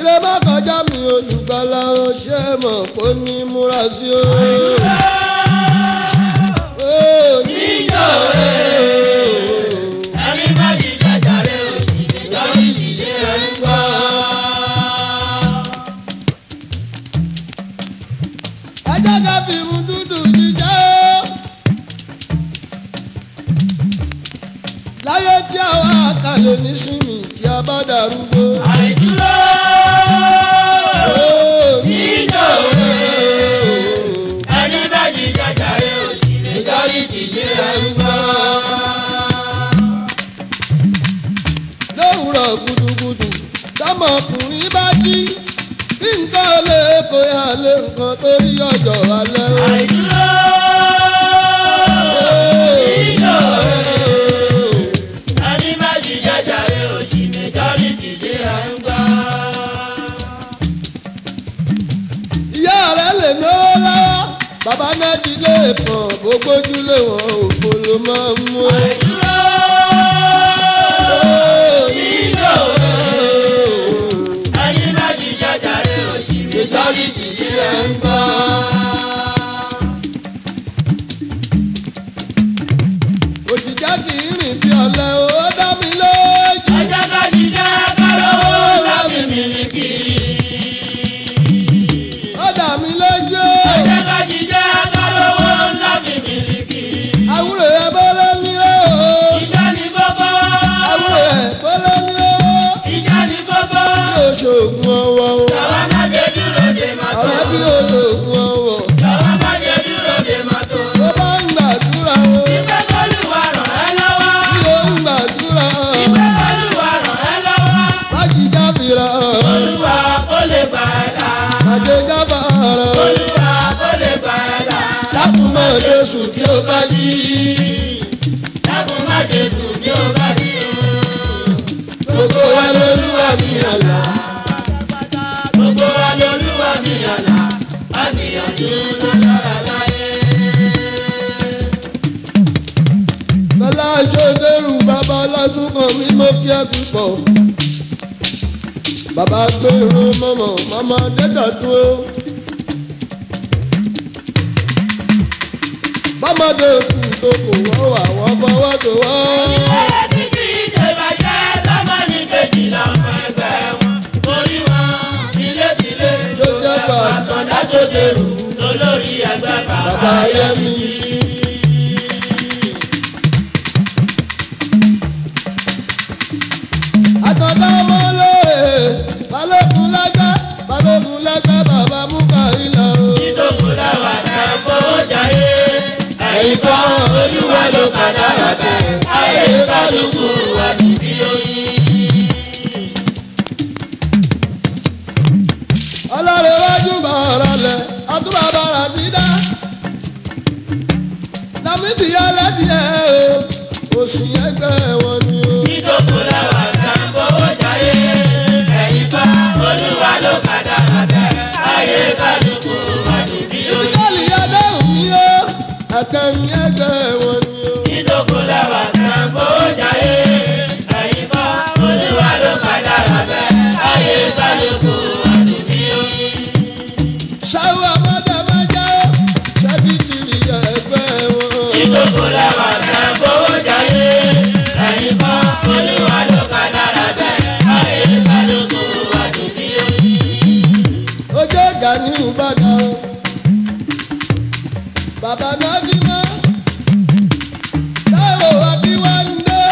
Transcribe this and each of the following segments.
ilé má kọjá mi olùgbàlà ó ṣe mọ̀ kó ní múra sí o. Ó níjọ́ ẹni bá jíjẹ jàre òsì níjọ́ ìdíje ẹ̀ ń gbọ́. ajá ká fi mu dúdú jíjẹ́ o. láyé tí àwa àkàlẹ̀ ní sinmi tí a bá darúgbó. àìdúró Ó níjọ́ ẹni bá jíjẹ jàre òsì níjọ́ ìdíje ẹ̀ ń gbọ́. lówùrọ̀ gudugudu tọmọkùnrin bá jí bí nǹkan lè kó yà lé nǹkan torí ọjọ́ alẹ́ o. àìdúró ẹni bá jíjẹ jàre òsì níjọ́ ìdíje ẹ̀ ń gbọ́. ìyá rẹ̀ lè náwó lọ́wọ́ bàbá náà ti lè pọ̀n gbogbojú lé wọn òfò ló máa ń mú o. ẹni bá jíjẹ jàre òsì níjọ́ ìdíje ẹ̀ ń gbọ́. òjìjà kì í rìn bí ọ̀lẹ o ó dá mi lójú. ọjọ́ bá jíjẹ kálọ́ lábì mílíkì. ó dá mi lójú o. ọjọ́ bá jíjẹ kálọ́ lábì mílíkì. àwúrò ẹ̀ bọ́lá ní o. ìjà ní gbogbo. àwúrò ẹ̀ bọ́lá ní o. ìjà ní gbogbo. bí oṣoògùn ọwọ́ o. Jọ̀wọ́ má jẹ́ dúró de mọ́tò. ọ̀rẹ́ bí olóògùn ọwọ́. Jọ̀wọ́ má jẹ́ dúró de mọ́tò. tó bá ń gbàdúrà o. Ìfẹ́ kọ́lùwà ràn ẹ́ lọ́wọ́. bí ó ń gbàdúrà o. Ìfẹ́ kọ́lùwà ràn ẹ́ lọ́wọ́. májìjà fìrà o. Olúwa kó lè gbà ẹ́ là. májèjà fàrà o. Olúwa kó lè gbà ẹ́ là. dákun mọ́ Jésù bí ó bá jí. Dákun má jẹ́ sùn bí ó bá dé o. gbogbo wa lolúwa mi àlá. Gbogbo wa lolúwa mi àlà. Á gbìyànjú tó dára láyé. bọ́lá ṣòdẹ́rù bàbá ọlọ́dún kan mi mọ́ kí ẹ púpọ̀. bàbá gbèrò mọ́mọ́ mọ́mọ́ dẹ́dọ̀tún o. bọ́mọdé kù tó kò wọ́n wà wọ́n fọwọ́ tó wọ́n. Ẹ̀rẹ́ tí kì í ṣe bàjẹ́ lọ́mọ ní kejì lọ́mọ ẹgbẹ́ wọn. Torí wọn tilétilé ló jẹ́ pàtàn dájọ́dẹ̀rù lólórí ẹgbẹ́ bàbá bàbá Yẹmí. Yẹmí. àtọ̀dá ọmọ lóore balógun lẹ́gbẹ́ balógun lẹ́gbẹ́ bàbá Múkàílà o. Títòkù láwà dá fowó jayé. Ẹ̀yin kan olúwa ló padà rà bẹ́ẹ̀. Ayé kálukú wà níbí oyin. ọlọ́run wájú bàrà lẹ̀ àtúbà bàrà sí dá. dàmídì ẹlẹ́dìẹ̀ o oṣù ẹgbẹ́ wọn ni o. Títòkù láwà dá fowó jayé. Ẹ̀yin kan olúwa ló padà rà bẹ́ẹ̀. Ayé kálukú wà níbí oyin. ìdíkàlì adéhùn mi o àtẹ̀yìn ẹgbẹ́ wọn ni o. ìdókòlẹ́wà kan fowó jayé ẹ̀yin bá olúwa ló padà rà bẹ́ẹ̀ ayé kálukú àdùbí oyin. ṣáwọ́ ọmọdé máa jẹ́ ṣẹ́bí kiri ẹgbẹ́ wọn. ìdókòlẹ́wà kan fowó jayé ẹ̀yin bá olúwa ló padà rà bẹ́ẹ̀ ayé kálukú àdùbí oyin. ojú ọjà ní ìbàdàn o. bàbá náà jí mọ́. táwo akíwáńdé.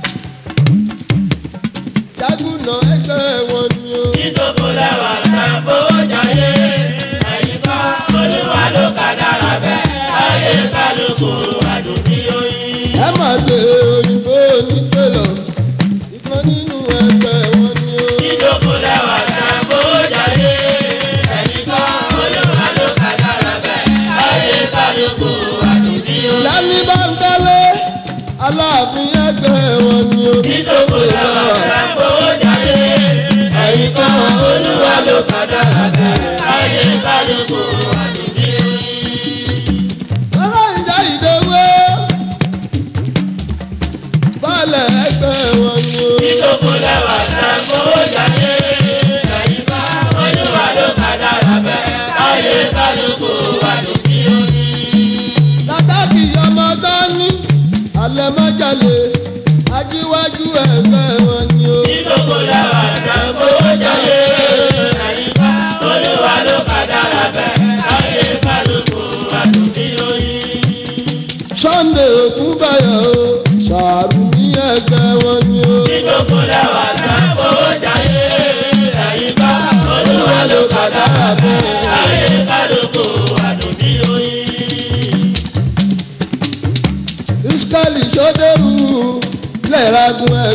jágùnà ẹgbẹ́ wọn ni o. ìdókòlẹ́wà kan fowó jayé ẹ̀yin bá olúwa ló padà rà bẹ́ẹ̀ ayé kálukú àdùbí oyin. ẹ máa lè òyìnbó onípẹ̀lọ̀. ìkan nínú ẹgbẹ́ wọn ni o. ìdókòlẹ́wà kan fowó jayé ẹ̀yin bá olúwa ló padà rà bẹ́ẹ̀ ayé kálukú àdùbí oyin. lẹ́ni bá ń tẹ́lẹ̀ aláàfin ẹgbẹ́ wọn ni o. ìdókòlẹ́wà kan fowó jayé ẹ̀yin bá olúwa ló padà rà bẹ́ẹ̀ ayé kálukú àdùbí oyin. ọlọ́njà ìdòwò balẹ̀ ẹgbẹ́ wọn ni o. ìdókòlẹ́wà kan fowó jayé ẹ̀yin bá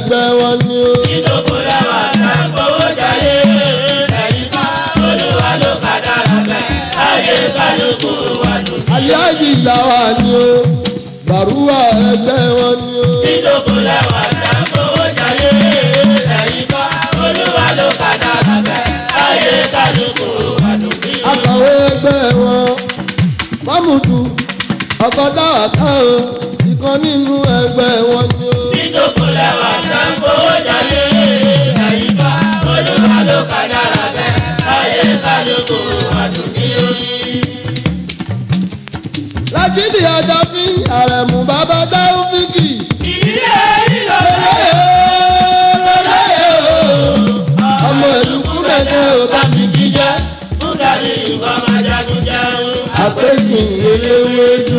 ẹgbẹ́ wọn ni ó. ìjókòó lẹ́wà tá a fowó jayé ẹ̀yìn bá olúwa ló kádàrá bẹ́ẹ̀ láyé kálukú wà dùn. aláàjì làwà ni ó. bàrúwà ẹgbẹ́ wọn ni ó. ìjókòó lẹ́wà tá a fowó jayé ẹ̀yìn bá olúwa ló kádàrá bẹ́ẹ̀ láyé kálukú wà dùn. akọ̀wé ẹgbẹ́ wọn. mọ́mùdù ọkọ̀ táwà ká o. ìkan nínú ẹgbẹ́ wọn ni ó. ìjókòó lẹ́wà tá a fowó jayé ẹ̀yìn bá olúwa ló kádàrá bẹ́ẹ̀ láyé kálukú wà dùn. lájídì àjàfí àrẹ̀mú bàbá dáúfíkì. ìdílé ìlọ ọmọ ìlú kúrẹ́dẹ́ ò bá mi jíjẹ́. fúgàrí nǹkan máa jagun jẹun. àpèjì eléwédú.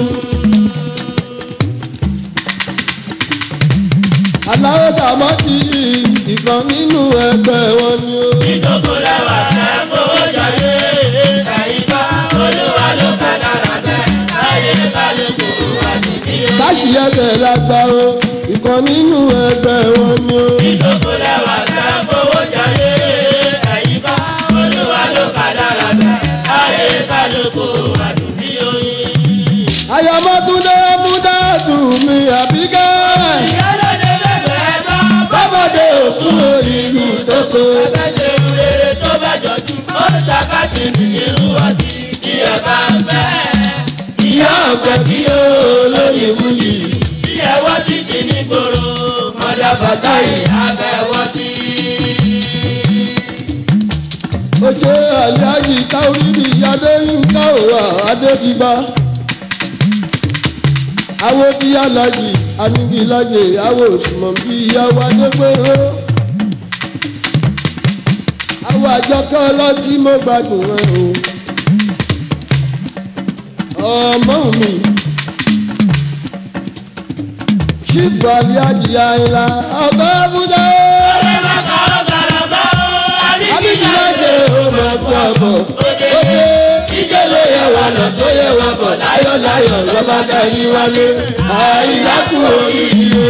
aláwọ̀ tàmọ́ ti ìkan nínú ẹgbẹ́ wọn ni ó. ìjókòó lẹ́wà tẹ́ fowó jayé ẹ̀yìnká olúwa ló kádàrá bẹ́ẹ̀ láyé kálukú wà níbí o. káṣíyẹ́bẹ̀ lágbá o ìkan nínú ẹgbẹ́ wọn ni ó. ìjókòó lẹ́wà tẹ́ fowó jayé ẹ̀yìnká olúwa ló kádàrá bẹ́ẹ̀ láyé kálukú wà níbí o. ayọ̀mọ́túndé múdàdù mi àbíkẹ́. ìyálóde bẹ̀rẹ̀ tán bábọ̀dé òkú ìlú tó kó. Abẹ́lé rere tó bá jọjú, ó ṣàkàtì nìyẹn ọtí tí ẹ bá fẹ́. ìyá ọ̀pẹ kí ó lóyè wúyì. Bí ẹ wọ́n ti di ní gbòòrò, mọ̀dà bàtà ìyá bẹ́ wọ́n ti. ó ṣe àlíájì táwírì adé yínká òwà adédìgbà. awo bí alájì anigilájè awo òṣùmọ̀ bí ìyàwó adégbèrò. awo àjọkẹ́ ọlọ́tí mo gbádùn ẹ o. ọmọ mi ṣífù àlíájì àyìnlá ọba abúlé. Ọ̀rẹ́ mẹ́ta ó gbàrà bá ó, Adéjìlájẹ ọmọ ẹ̀kọ́ àbọ̀. òde. Ó dé Ìjẹ́ ló yẹ wà lọ tó yẹ wà bọ̀ láyọ̀ láyọ̀ lọ́ba darí wálé. Àìlákù oríire.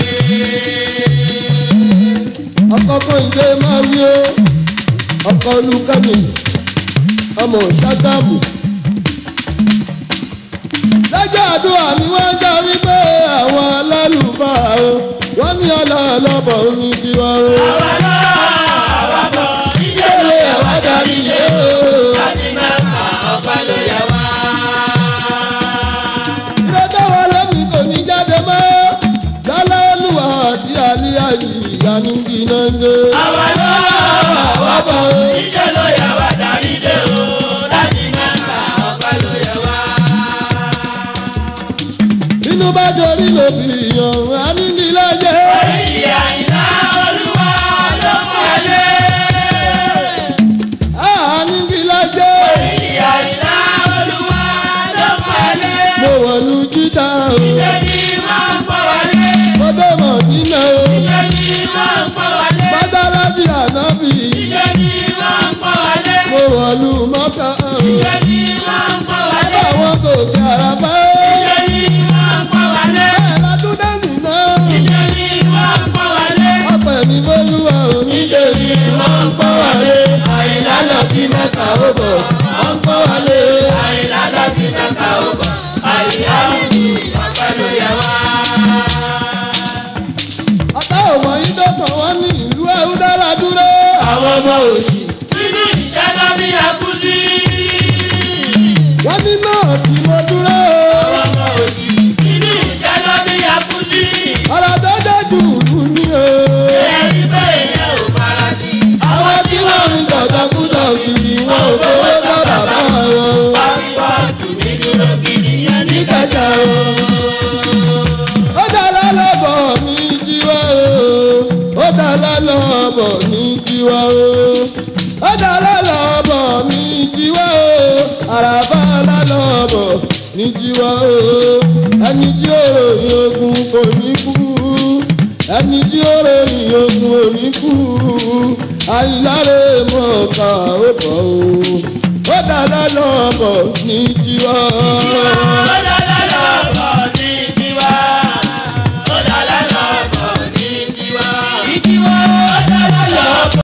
ọkọ̀ Kọ́hìndé máa wí ó. Ọkọ̀ Olúkẹ́mi ọmọ Ṣágámù. Lọ́jọ́ àdúrà ni wọ́n jọ wípé àwọn alálùfáà o. Wọ́n ní ọlọ́ọ̀lọ́bọ̀ ní tiwa o. Àwa náà àwa bọ̀, ìjẹ́ ló yẹ wá darí lé o. Láti mẹ́ta ọ̀pẹ́ ló yẹ wá. ìrẹ́jọ́ wa lẹ́mìí kò ní jáde mọ́. Lálẹ́ olúwa àti àlíyá yìí ìyá ní kí náà ń gbé. Àwa náà àwa bọ̀, ìjẹ́ ló yẹ wá darí lé o. Láti mẹ́ta ọ̀pẹ́ ló yẹ wá. Inú bá dorí lòbí yan, a ní ní lọ́jẹ́. Ìyá ìlà olúwa ló mú ẹlé. A ní ní lọ́jẹ́. Ìyá ìlà olúwa ló mú ẹlé. Mo wọ̀lú jíta o, Ìjẹ́ni máa ń pọ̀ wálé. mo dé mọ̀ nínú o. Ìjẹ́ni máa ń pọ̀ wálé. Mọ́tálásí ànábì, Ìjẹ́ni máa ń pọ̀ wálé. mo wọ̀lú mọ́ká o. Ìjẹ́ni máa ń pọ̀ wálé. Bàbá àwọn kò kí ara bá. Ìjẹ́ni máa ń pọ̀ wálé. Bẹ́ẹ̀ látúndé nìyẹn. Ìjẹ́ni máa ń pọ̀ wálé. Ọ̀pẹ̀ mi bólúwa ò ní Ìjẹ́ni máa ń pọ̀ wálé. Àyìnlá lọ sí mẹ́ta ó bọ̀. Wọ́n ń kọ́ wálé. Àyìnlá lọ sí mẹ́ta ó bọ̀. Àyìnlá ń kú ọ̀pẹ́ ló yẹ wá. Ọ̀tá òmò yìí tó kàn wọ́n ní ìlú Ẹ̀húdára dúró. Àwọn ọmọ òṣì. Nínú ìṣẹ́ lọ bí akúndí. Wọ́n ní náà tí mo dúró. Àwọn ọmọ òṣì. Nínú ìṣẹ́ lọ bí akúndí. Ọ̀rọ̀ tó dé jù lù ní o. Ẹ̀rí bẹ́ẹ̀ yẹn ò fara sí. Àwọn tí wọ́n ń jọ̀dọ̀kújọ̀ kiri wọn ò fowó bá bàbá wọn. Pásítọ̀tù mi dúró gidi yẹn ní Kẹ̀kẹ́ o. Ó dára lọ́bọ̀ ní tiwa o. Ó dára lọ́bọ̀ ní tiwa o. Ó dára lọ́bọ̀ ní tiwa o. Àràbà lálọ́bọ̀ ní tiwa o. Ẹni tí ó ròyìn ogun kò ní kú. Ẹni tí ó ròyìn ogun ò ní kú. Àyìnláre mọ̀ ká ó bọ̀ o. Ó dára lọ́bọ̀ ní tiwa o. Ó